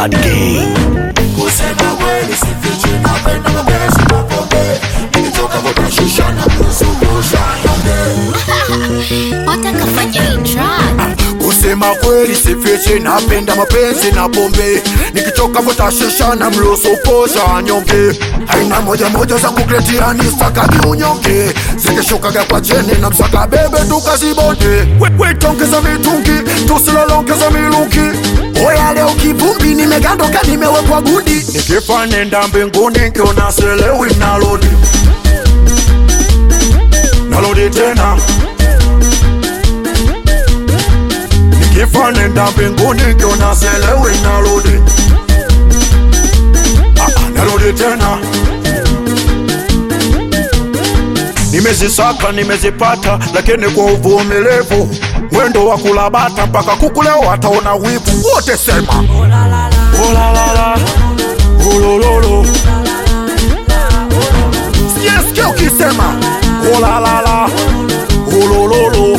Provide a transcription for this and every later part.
Bad Gang. Kusema kweli sifichi, napenda mapenzi na pombe. Nikitoka vuta shisha na kuzungusha nyonge. watakafanya hii track Kusema kweli sifichi, napenda mapenzi na pombe. Nikitoka vuta shisha na mruhusu posha nyonge. Aina moja moja za kukletia ni staka kiunyonge. Zikishukaga kwa chini na msaka bebe tukazibonde. Wetongeza mitungi, tusilolongeza milungi. Oya leo kivumbi nimegandoka nimewekwa gudi. Nikifa nenda mbinguni nkiona selewi nalodi. Nalodi tena. Nikifa nenda mbinguni nkiona selewi narudi Ah, ah, narudi tena nimezisaka nimezipata lakini kwa uvumilivu mwendo wa kulabata mpaka kuku leo wataona wivu wote sema olalala olololo siyesikia ukisema olalala olololo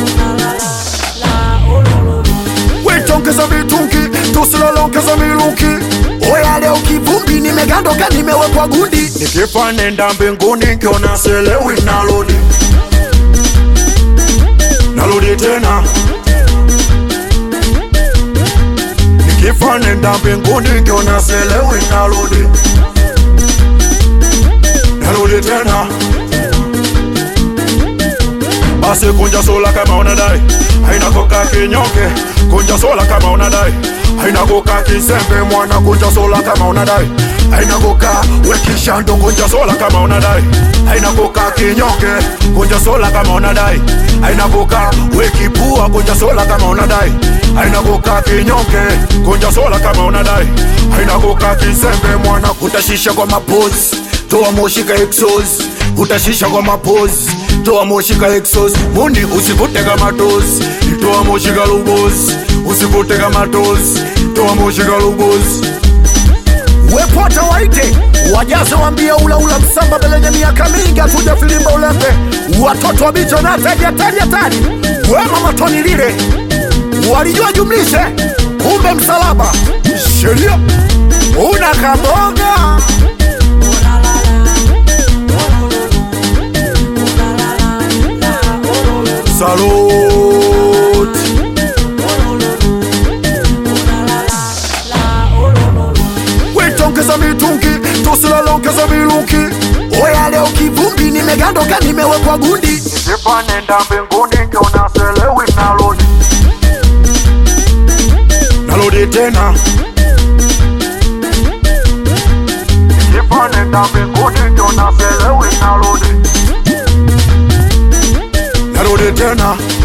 wetongeza mitungi tusilolongeza milungi oya leo kivumbi nimegandoka nimewekwa gundi nikifa nenda mbinguni nkiona selewi nalodi nalodi tena nikifa nenda mbinguni nkiona selewi nalodi nalodi tena basi kunja sola kama unadai haina koka kinyonge kunja sola kama unadai haina koka kisembe mwana kunja sola kama unadai haina koka wekishando kunja sola kama unadai haina koka kinyonge kunja sola kama unadai haina koka wekipua kunja sola kama unadai haina koka kinyonge kunja sola kama unadai haina koka kisembe mwana kutashisha kwa mapozi toa moshi ka exos utashisha kwa mapozi toa moshi ka exos mundi usivute kama tozi toa moshi ka lubozi usivute kama tozi toa moshi ka lubozi wepota waite wajaze wambie ulaula msamba belenye miaka mingi atuja filimba ulembe watoto wa bicho na taja taja tani wema matoni lile walijua jumlishe kumbe msalaba sheria una kaboga Salute. wetongeza mitungi tusilolongeza milungi oya leo kivumbi nimegandoka nimewekwa gundi nikifa nenda mbinguni nkiona selewi nalodi nalodi tena nikifa nenda mbinguni nkiona selewi nalodi narudi tena